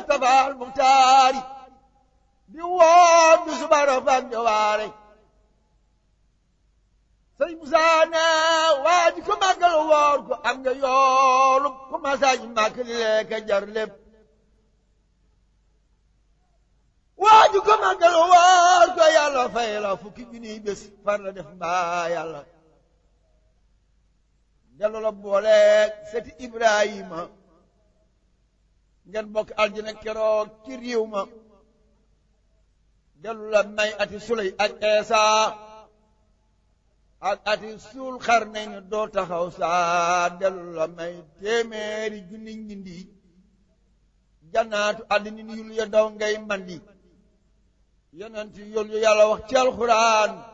Mustafa al Muxtaari di woon du subara fan jawaare sëñ Musaa ne waa ji ko màggal woor ko am nga yoolu ko masaaji màkk li lekk jar lépp waa ji ko màggal woor ko yàlla fay la fukki junniy bés far la def mbaa yàlla dellu la booleeg seti Ibrahima ngeen bokk aljana keroog ci réew ma dellu la may ati suley ak eesa ak ati suul xar nañ ne doo taxaw saa dellu la may téeméeri junni ñindi jannaatu àddina yul ya daw ngay mandi yonent yul yu yàlla wax ci alxuraan